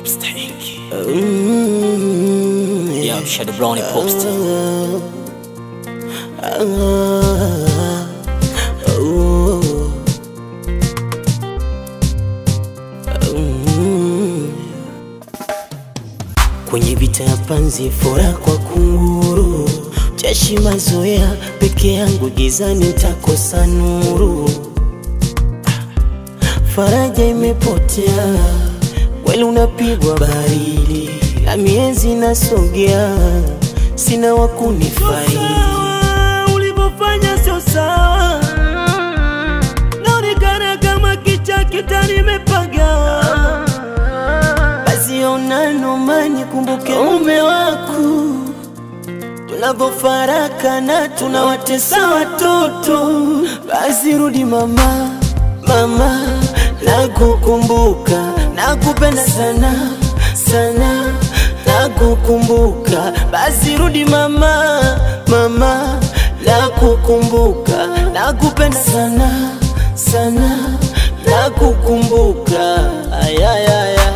Popster Inc. Mm, Yeah, I'm Shadow Brownie Popster. ah, oh, mm. Kwenye vita ya panzi fora kwa kunguru, chashi mazoea peke yangu gizani ntakosa nuru, faraja imepotea, kweli unapigwa baridi na miezi nasogea, sina wakunifai ulivyofanya sio sawa, naonekana kama kicha kita nimepaga. basi ona nomani, kumbuke mume wako tunavyofarakana, tunawatesa watoto. Basi rudi mama, mama, nakukumbuka, nakupenda sana sana, nakukumbuka. Basi rudi mama, mama, nakukumbuka, nakupenda sana sana, nakukumbuka. Ayayaya.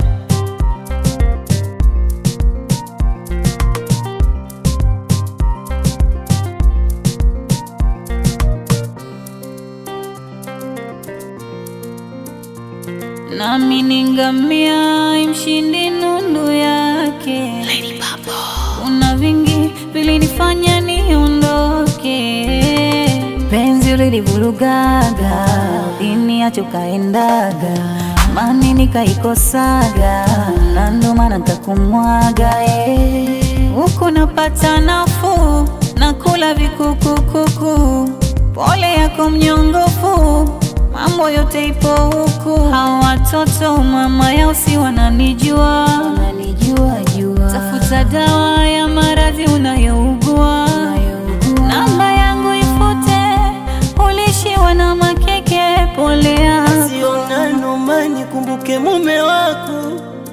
nami ni ngamia imshindi nundu yake. Kuna vingi vilinifanya niondoke, penzi lilivurugaga, liniacho kaendaga, mani nikaikosaga, na ndo maana ntakumwaga eh. huku napata nafuu, nakula vikukukuku, pole yako mnyongofu mambo yote ipo huku. Hawa watoto mama yao si wananijua, wananijua jua. Tafuta dawa ya maradhi unayougua, namba yangu ifute, ulishiwa na makeke, polea Siona nomani, kumbuke mume wako,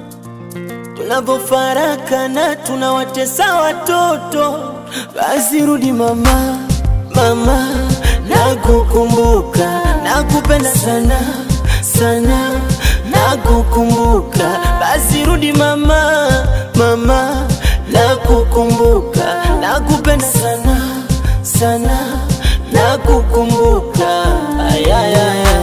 tunavyofarakana tunawatesa watoto. Basi rudi mama, mama, nakukumbuka, nakupenda sana sana, nakukumbuka. Basi rudi mama, mama, nakukumbuka, nakupenda sana sana, nakukumbuka. Ayayaya.